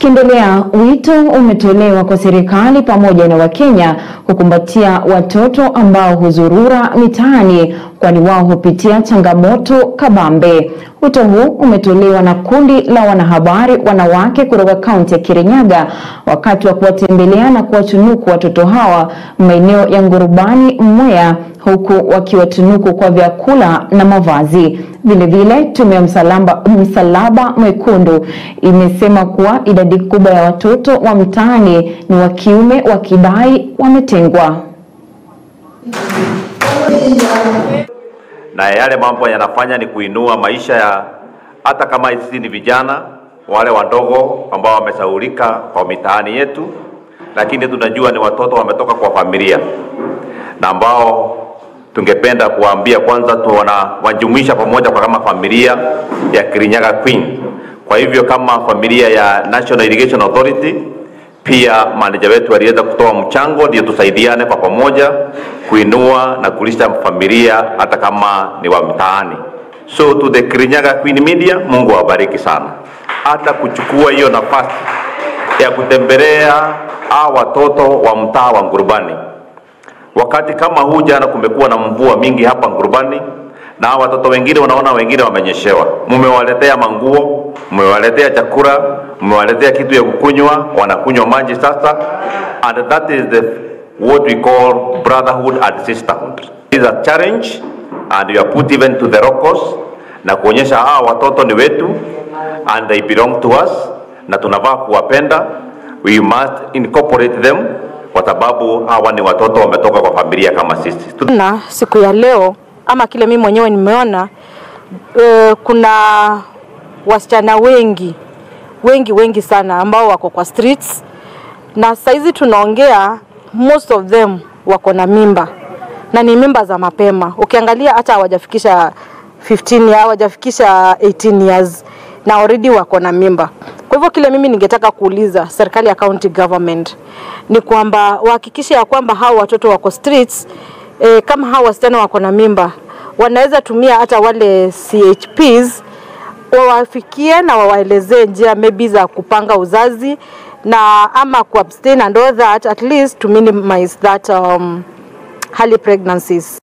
Tukiendelea, wito umetolewa kwa serikali pamoja na Wakenya kukumbatia watoto ambao huzurura mitaani kwani wao hupitia changamoto kabambe. Wito huu umetolewa na kundi la wanahabari wanawake kutoka kaunti ya Kirinyaga wakati wa kuwatembelea na kuwatunuku watoto hawa maeneo ya Ngurubani, Mwea, huku wakiwatunuku kwa vyakula na mavazi. Vilevile, tume ya msalaba, msalaba mwekundu imesema kuwa idadi kubwa ya watoto wa mtaani ni wa kiume wakidai wametengwa. na yale mambo yanafanya ni kuinua maisha ya hata kama sisi ni vijana wale wadogo ambao wamesaulika kwa mitaani yetu, lakini tunajua ni watoto wametoka kwa familia na ambao tungependa kuwaambia kwanza, tuwana wajumuisha pamoja kwa kama familia ya Kirinyaga Queen. Kwa hivyo kama familia ya National Irrigation Authority pia maneja wetu aliweza kutoa mchango ndio tusaidiane kwa pamoja kuinua na kulisha familia hata kama ni wa mtaani. So to the Kirinyaga Queen Media, Mungu awabariki sana, hata kuchukua hiyo nafasi ya kutembelea hao watoto wa mtaa wa Ngurubani. Wakati kama huu jana kumekuwa na mvua mingi hapa Ngurubani, na hao watoto wengine unaona, wengine wamenyeshewa. Mmewaletea manguo, mmewaletea chakula, mmewaletea kitu ya kukunywa, wanakunywa maji sasa, and that is the what we call brotherhood and sisterhood. It is a challenge and you are put even to the locals na kuonyesha hawa watoto ni wetu and they belong to us, na tunafaa kuwapenda. We must incorporate them kwa sababu hawa ni watoto wametoka kwa familia kama sisi. na siku ya leo ama kile mimi mwenyewe nimeona e, kuna wasichana wengi wengi wengi sana ambao wako kwa streets na saizi tunaongea, most of them wako na mimba na ni mimba za mapema. Ukiangalia hata hawajafikisha 15 ya hawajafikisha 18 years na already wako na mimba. Kwa hivyo kile mimi ningetaka kuuliza serikali ya county government ni kwamba wahakikishe ya kwamba hao watoto wako streets e, kama hao wasichana wako na mimba wanaweza tumia hata wale CHPs wawafikie na wawaelezee njia maybe za kupanga uzazi na ama ku abstain and all that at least to minimize that um, early pregnancies.